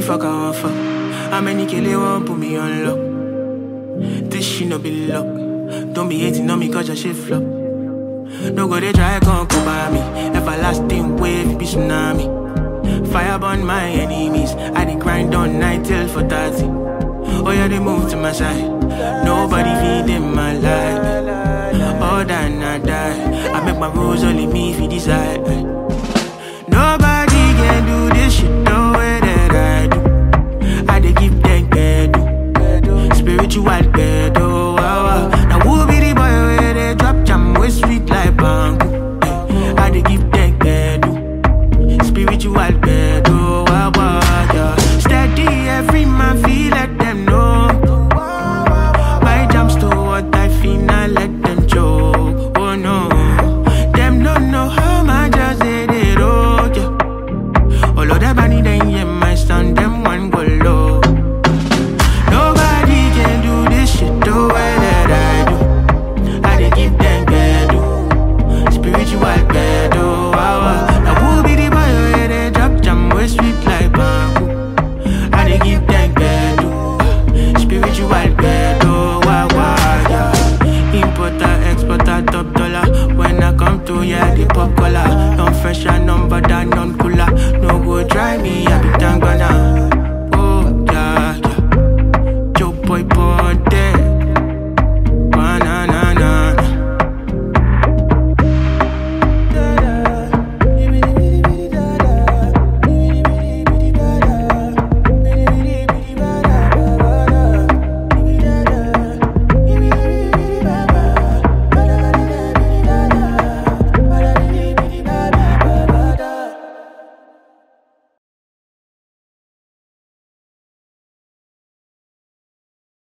fuck I want fuck? How many kill they want put me on lock? This shit no be luck. Don't be hating on me cause your shit flop. No go they try come come by me. Everlasting wave be tsunami. Fire burn my enemies. I dey grind on night till for 30. Oh yeah, they move to my side. Nobody feed in my life. All that I die. I make my rules only me if you decide.